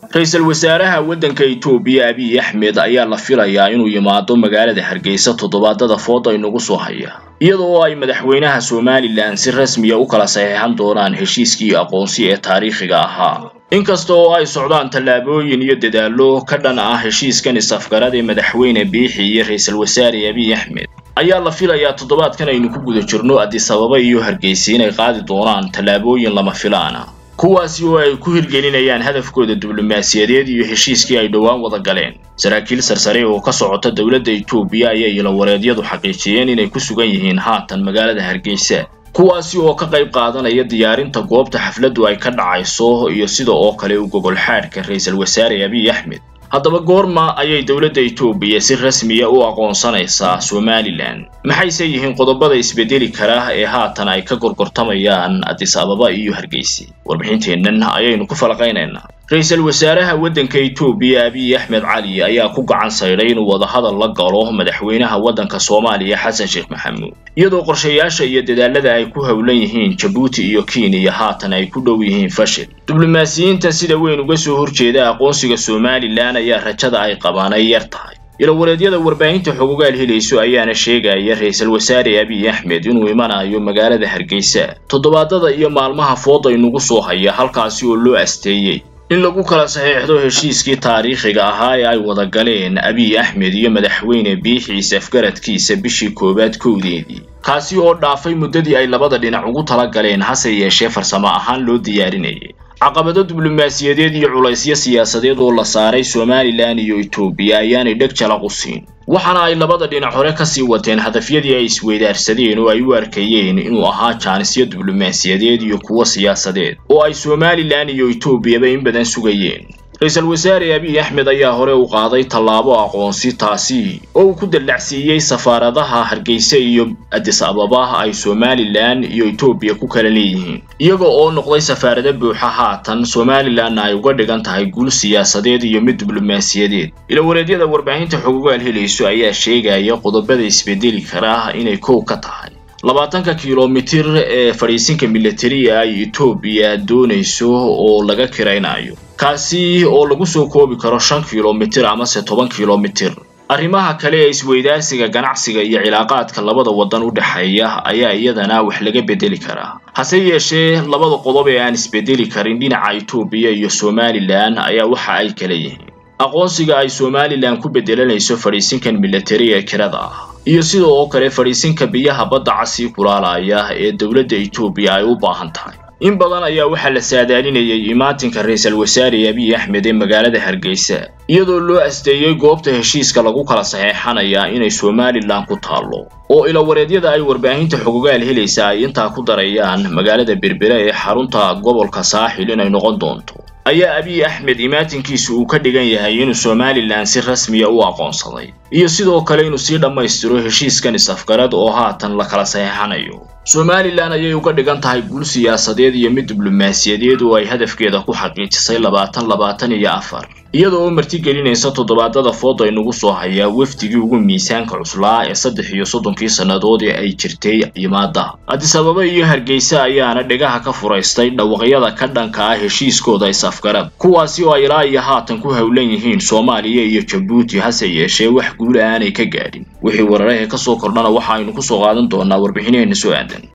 ra-iisul wasaaraha waddanka itoobiya abiy axmed ayaa la filayaa inuu yimaado magaalada hargeysa toddobaadada fooda inagu soo haya iyada oo ay madaxweynaha somalilan si rasmiya u kala saxeexan doonaan heshiiskii aqoonsi ee taariikhiga ahaa inkasta oo ay socdaan tallaabooyin iyo dadaallo ka dhan ah heshiiskan is-afgarad ee madaxweyne biixi iyo ra-iisul wasaare abiy axmed ayaa la filayaa toddobaadkan aynu ku guda jirno adisababa iyo hargeysa inay qaadi doonaan tallaabooyin lama filaana kuwaasi oo ay ku hirgelinayaan hadafkooda diblomaasiyadeed iyo heshiiskii ay dhowaan wada galeen saraakiil sarsare oo ka socota dowladda itoobiya ayay ilawareedyadu xaqiijiyeen inay ku sugan yihiin haatan magaalada hargeysa kuwaasi oo ka qayb qaadanaya diyaarinta goobta xafladdu ay ka dhacayso iyo sida oo kale u gogol xaadhka ra-iisul wasaare abiy axmed haddaba goorma ayay dowladda itoobiya si rasmiya u aqoonsanaysaa somalilan maxayse yihiin qodobada isbedeli kara ee haatan ay ka gorgortamayaan adis ababa iyo hargeysa warbixinteennan ayaynu ku falaqaynaynaa ra-iisul wasaaraha waddanka itoobiya abiy axmed cali ayaa ku gacan saydhay inuu wadahadal la galo madaxweynaha waddanka soomaaliya xasan sheekh maxamuud iyadoo qorshayaasha iyo dadaalada ay ku howlan yihiin jabuuti iyo kenya haatan ay ku dhow yihiin fashil diblomaasiyiinta sida weyn uga soo horjeeda aqoonsiga somalilan ayaa rajada ay qabaan ay yar tahay ilawareedyada warbaahinta xogogaal helayso ayaana sheegaya ra-iisul wasaare abiy axmed inuu imanayo magaalada hargeysa toddobaadada iyo maalmaha fooda inugu soo haya halkaasi oo loo asteeyey in lagu kala saxiixdo heshiiskii taariikhiga ahaa ee ay wada galeen abiy axmed iyo madaxweyne biixiis afgaradkiisa bishii koowaad kowdeedii kaasi oo dhaafay muddadii ay labada dhinac ugu tala galeen hase yeeshee farsamo ahaan loo diyaarinayay caqabado diblomaasiyadeed iyo culaysyo siyaasadeed oo la saaray somalilan iyo itoobiya ayaanay dheg jalaq u siin waxaana ay labada dhinac hore kasii wateen hadafyadii ay isweydaarsadeen oo ay u arkayeen inuu ahaa jaanisyo diblomaasiyadeed iyo kuwo siyaasadeed oo ay somalilan iyo itoobiyaba in badan sugayeen ra-iisul wasaare abiy axmed ayaa hore u qaaday tallaabo aqoonsi taasi oo uu ku dallacsiiyey safaaradaha hargeysa iyo adis ababa ay somalilan iyo itoobiya ku kala leeyihiin iyaga oo noqday safaarado buuxa haatan somalilanna ay uga dhigan tahay guul siyaasadeed iyo mid diblomaasiyadeed ilawareedyada warbaahinta xogogaal helayso ayaa sheegaya qodobada isbedeli kara inay kow ka tahay labaatanka kilomitir ee fadhiisinka militariga ay itoobiya doonayso oo laga kiraynayo kaasi oo lagu soo koobi karo shan kilomitir amase toban kilomitir arrimaha kale ee isweydaarsiga ganacsiga iyo cilaaqaadka labada waddan u dhexeeya ayaa iyadana wax laga bedeli karaa hase yeeshee labada qodob ee aan isbedeli karin dhinaca itoobiya iyo somalilan ayaa waxa ay kala yihiin aqoonsiga ay somalilan ku bedelanayso fadhiisinkan militari ee kirada ah iyo sida oo kale fadhiisinka biyaha badda casii kulaalaya ee dowladda itoobiya ay u baahan tahay in badan ayaa waxaa la saadaalinayay imaatinka ra-iisul wasaare abiy axmed ee magaalada hargeysa iyadoo loo asteeyey goobta heshiiska lagu kala saxeexanaya inay somalilan ku taallo oo ilawareedyada ay warbaahinta xogogaal helaysa ay intaa ku darayaan magaalada berbere ee xarunta gobolka saaxil inay noqon doonto ayaa abiy axmed imaatinkiisu uu ka dhigan yahay inuu somalilan si rasmiya u aqoonsaday iyo sidoo kale inuu sii dhammaystiro heshiiskan is-afgarad oo haatan la kala saxeexanayo somalilan ayay uga dhigan tahay guul siyaasadeed iyo mid diblomaasiyadeed oo ay hadafkeeda ku xaqiijisay labaatan labaatan iyo afar iyada oo martigelinaysa toddobaadada fooda inugu soo hayaa wafdigii ugu miisaanka cuslaa ee saddex iyo soddonkii sannadood ee ay jirtay yimaada adis ababa iyo hargeysa ayaana dhegaha ka furaystay dhawaqyada ka dhanka ah heshiiskooda is-afgarad kuwaasi oo ay ilaa iyo haatan ku howlan yihiin soomaaliya iyo jabuuti hase yeeshee wax guula aanay ka gaadhin wixii wararahee ka soo kordhana waxa aynu ku soo qaadan doonaa warbixinaheenna soo aadan